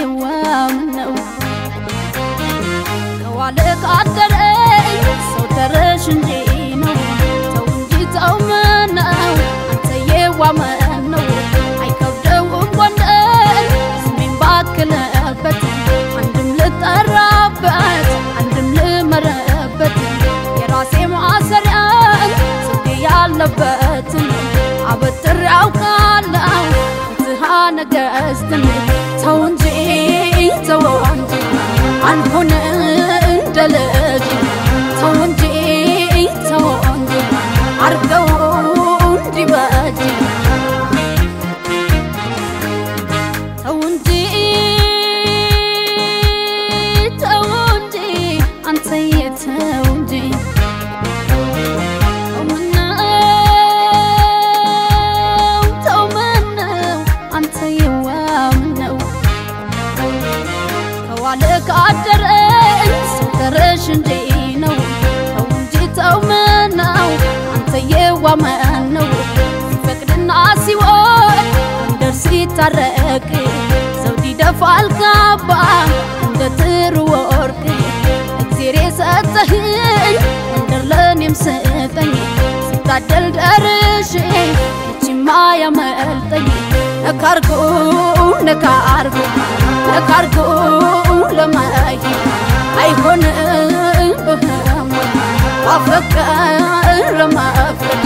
አንተየዋም ነው ከዋለ ካደረ ሰው ተረሽ እንጂ ነው ተው እንጂ ተው ምነው አንተየዋም ነው አይከብደውም ጎንደር ስሜን ባክለበት አንድም ልጠራበት አንድም ልመረበት የራሴ ማሰሪያ ስንዴ ያለበትን አበጥር ያውቃለሁ ፍትሃ ነገስትን ተው እንጂ ተው እንጂ አልሆነ እንደ ልጅ ተው እንጂ ተው እንጂ አርገው እንዲበጅ ተው እንጂ ተው እንጂ አንተዬ ተው እንጂ ተው ምነው ተው ምነው አንተዬዋ ምነው ከዋለ ካደረ ሰው ተረሽ እንጂ ነው ተው እንጂ ተው ምነው አንተዬዋ ምነው ሲፈቅድና ሲወድ ጎንደር ሲታረቅ ዘውድ ይደፋል ካባ እንደ ጥሩ ወርቅ እግዜር የሰጠህኝ ጎንደር ለእኔም ስጠኝ ስታደል ደርሼ እቺማ ያመልጠኝ ነካርጎ ነካርጎ ነካርጎ ለማየ አይሆንም ብህም ማፈቀር ለማፍቀር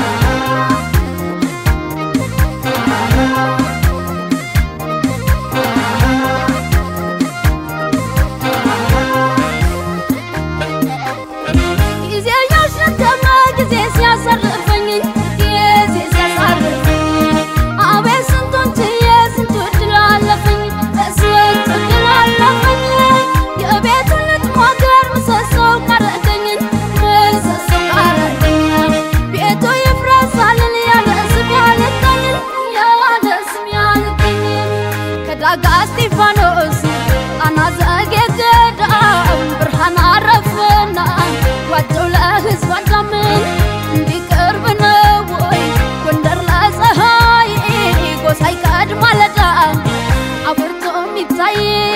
ጊዜ ያሸተመ ጊዜ ሲያሳርፈኝ ጊዜ ሲያሳርፈኝ አቤት ስንቱን ችዬ ስንቱ እድል አለፈኝ ስንት እድል አለፈኝ የቤቱን ልትሞገር ምሰሶው ቀረደኝ ምሰሶው ቀረደኝ ቤቱ ይፍረሳልን ያለ ስም ያልቀኝ ያለ ስም ያልቀኝ ከዳጋ እስጢፋኖስ ጣና ዘጌ ገዳም ብርሃን አረፈና ዋጀው ለህዝብ አዳምን እንዲቀርብ ነው ወይ ጎንደር ለፀሐይ ጎሳይ ቀድ ማለዳ አብርቶ የሚታይ